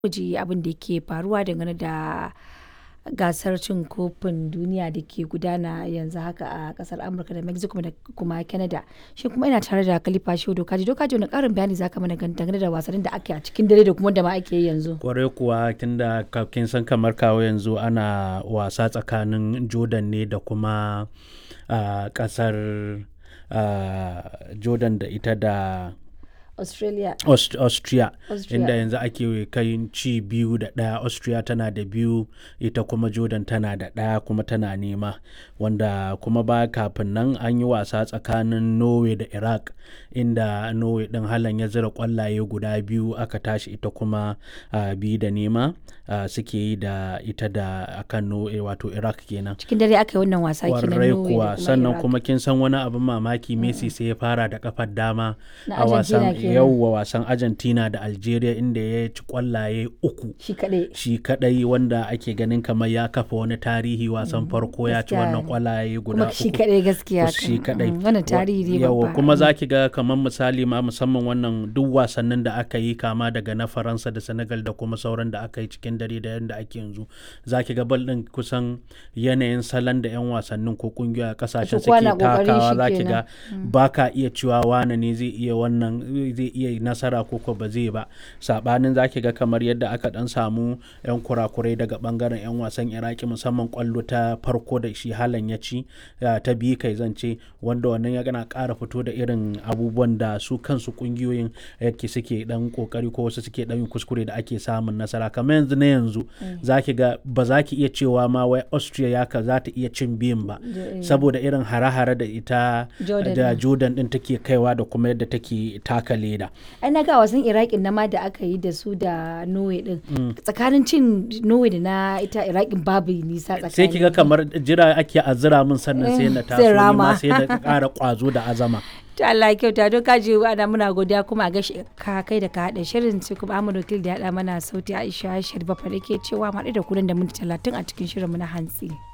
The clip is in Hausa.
ku ji abin da ke faruwa dangane da gasar cin kofin duniya da ke gudana yanzu haka a kasar Amurka da Mexico da kuma Canada. Shi kuma ina tare da Khalifa Shehu Dokaji. Dokaji wani karin bayani zaka mana dangane da wasannin da ake a cikin dare da kuma da ma ake yi yanzu. kwarai kuwa tunda ka- kin san kamar kawo yanzu ana wasa tsakanin jordan ne da kuma ah, kasar ah, jordan da ita da Australia. Aust- austria Austria. inda yanzu ake kai ci biyu da ɗaya austria tana da biyu ita kuma jordan tana da ɗaya kuma tana nema wanda kuma ba kafin nan an yi wasa tsakanin norway da iraq inda norway ɗin halan ya zira kwallaye guda biyu aka tashi ita kuma ah, biyu da nema ah, suke yi da ita da akan norway wato iraq kenan Cikin dare aka yi wannan wasa kenan kwarai Norway da kuwa sannan Iraq. kuma kin san wani abin mamaki messi sai ya fara da kafar dama Na a wasan Argentina kenan. yauwa wasan argentina da algeria inda ya ci kwallaye uku shi kaɗai. shi kadai wanda ake ganin kamar ya kafa wani tarihi wasan farko ya ci gaskiya wannan ne. kwallaye guda Kuma shi uku kaɗai gaskiya. shi kan. kadai Mm, Wannan tarihi ne yawa babba. kuma za ki ga kamar misali ma musamman wannan duk wasannin da aka yi kama daga na faransa da senegal da kuma sauran da aka yi cikin dare da yadda ake yanzu za ki ga bal din kusan yanayin salon da 'yan wasannin ko kungiyoyi a kasashen Ita kowa suke na ƙoƙarin takawa shi za ki kenan. ga ba ka iya cewa wane ne zai iya wannan zai iya nasara ko ko ba zai ba sabanin za ki ga kamar yadda aka dan samu 'yan kurakurai daga bangaren 'yan wasan iraki musamman kwallo ta farko da shi halan ya ci ya ta biyu kai zance wanda wannan ya gana ƙara fito da irin abubuwan da su kansu kungiyoyin yake suke dan kokari ko wasu suke dan yin kuskure da ake samun nasara kamar yanzu na yanzu za ki ga ba za ki iya cewa ma wai austria ya ka za ta iya cin biyun ba eh. saboda irin hare-hare da ita Jordan da din. jordan din take kaiwa da kuma yadda take taka leda ai na ga wasan iraqin na ma da aka yi da su da norway din tsakanin cin norway da na ita iraqin babu nisa tsakanin sai ki ga kamar jira ake azira min sannan sai na Eh, taso sai ni ma rama. sai na ƙara ƙwazo da azama to Allah ya kyauta don kaji ana muna godiya kuma a gashi ka kai da ka haɗa shirin sai kuma Ahmad Wakil da ya haɗa mana sauti Aisha Sharifa fa ke cewa mu haɗu da ku nan da minti talatin a cikin shirin mu na hantsi.